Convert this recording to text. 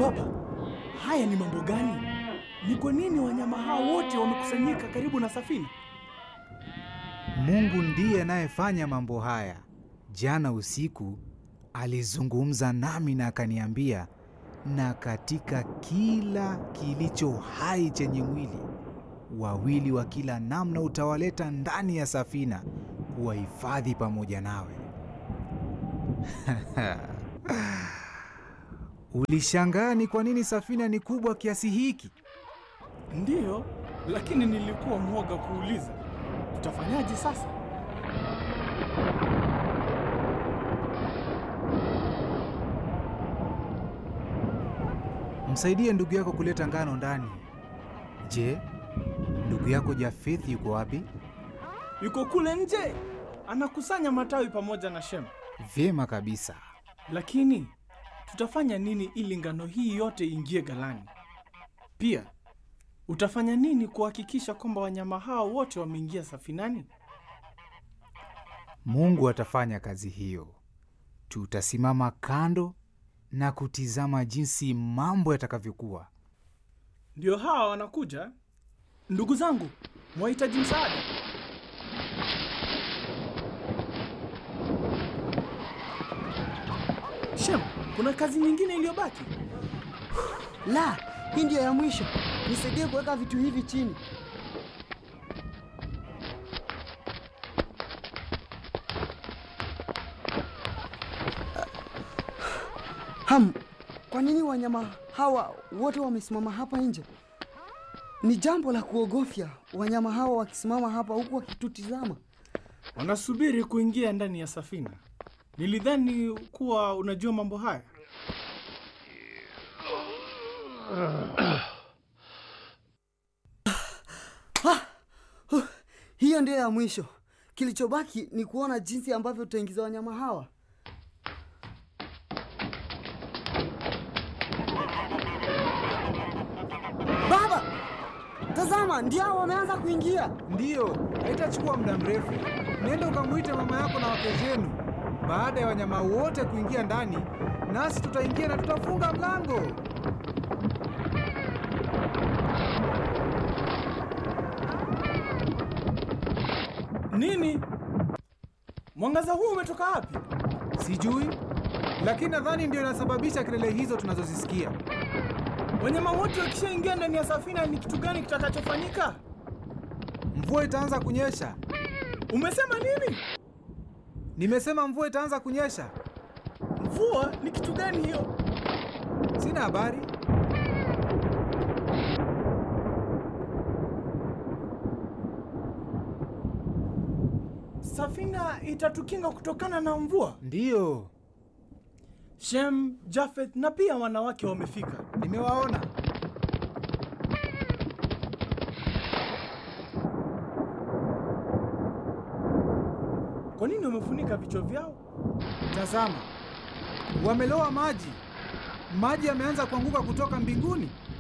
Baba, haya ni mambo gani? Ni kwa nini wanyama hao wote wamekusanyika karibu na safina? Mungu ndiye anayefanya mambo haya. Jana usiku alizungumza nami na akaniambia, na katika kila kilicho hai chenye mwili, wawili wa kila namna utawaleta ndani ya safina kuwahifadhi pamoja nawe. Ulishangaa ni kwa nini safina ni kubwa kiasi hiki? Ndiyo, lakini nilikuwa mwoga kuuliza. Tutafanyaje sasa? Msaidie ndugu yako kuleta ngano ndani. Je, ndugu yako Jafethi yuko wapi? Yuko kule nje, anakusanya matawi pamoja na Shem. Vyema kabisa. Lakini tutafanya nini ili ngano hii yote iingie ghalani? Pia utafanya nini kuhakikisha kwamba wanyama hao wote wameingia safinani? Mungu atafanya kazi hiyo. Tutasimama kando na kutizama jinsi mambo yatakavyokuwa. Ndio hawa wanakuja. Ndugu zangu, mwahitaji msaada? Shem, kuna kazi nyingine iliyobaki? La, hii ndiyo ya mwisho. Nisaidie kuweka vitu hivi chini. Ham, kwa nini wanyama hawa wote wamesimama hapa nje? Ni jambo la kuogofya wanyama hawa wakisimama hapa huku wakitutizama. Wanasubiri kuingia ndani ya safina. Nilidhani kuwa unajua mambo haya. Hiyo ndiyo ya mwisho. Kilichobaki ni kuona jinsi ambavyo tutaingiza wanyama hawa. Baba, tazama, ndio hao wameanza kuingia. Ndiyo, haitachukua muda mrefu. Nenda ukamwite mama yako na wake zenu. Baada ya wanyama wote kuingia ndani, nasi tutaingia na tutafunga mlango. Nini? Mwangaza huu umetoka wapi? Sijui, lakini nadhani ndio inasababisha kelele hizo tunazozisikia. Wanyama wote wakishaingia ndani ya safina, ni kitu gani kitakachofanyika? Mvua itaanza kunyesha. Umesema nini? Nimesema mvua itaanza kunyesha. Mvua ni kitu gani hiyo? Sina habari. Safina itatukinga kutokana na mvua. Ndiyo, Shem, Jafet na pia wanawake wamefika. nimewaona. Kwa nini wamefunika vichwa vyao? Tazama, wameloa maji. Maji yameanza kuanguka kutoka mbinguni.